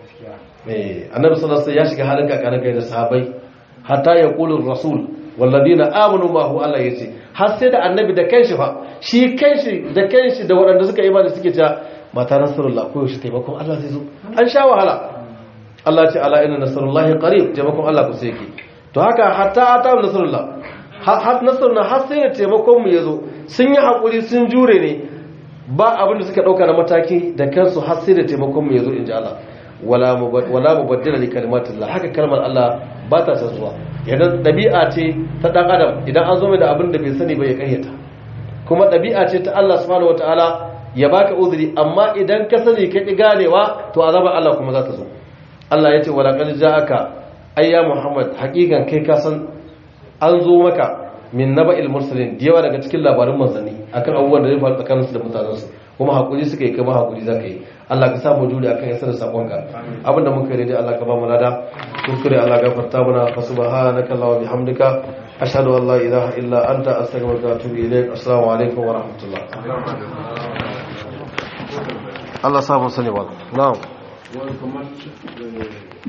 eh annabi sallallahu alaihi ya shiga halin kakanin kai da sahabbai hatta yaqulu rasul walladina amanu ma hu Allah yace har sai da annabi da kanshi fa shi kanshi da kanshi da waɗanda suka imani suke cewa mata nasrullah ko yaushe taimakon Allah zai zo an sha wahala Allah ce ala inna nasrullahi qarib taimakon Allah ku sai yake to haka hatta ata nasrullah har nasruna har sai da taimakon mu yazo sun yi hakuri sun jure ne ba abin da suka dauka na mataki da kansu har sai da taimakon mu yazo inji Allah wala wala mubaddila li kalimatillah haka kalmar Allah ba ta zuwa idan dabi'a ce ta dan adam idan an zo mai da abin da bai sani ba ya kayyata kuma dabi'a ce ta Allah subhanahu wataala ya baka uzuri amma idan ka sani ka ki ganewa to azabar Allah kuma za ta zo Allah ya ce wala qad ja'aka ayya Muhammad hakikan kai ka san an zo maka min naba'il mursalin da yawa daga cikin labarin manzanni akan abubuwan da zai faru tsakaninsu da mutanensu kuma hakuri suka yi kama hakuri za ka yi Allah ka samu juri akan isar da sakonka abinda muka yi daidai Allah ka ba mu lada kuskure Allah ka farta mana fa subhanaka Allahumma bihamdika ashhadu an la ilaha illa anta astaghfiruka wa atubu ilaik assalamu alaikum wa rahmatullah Allah samu sani ba na'am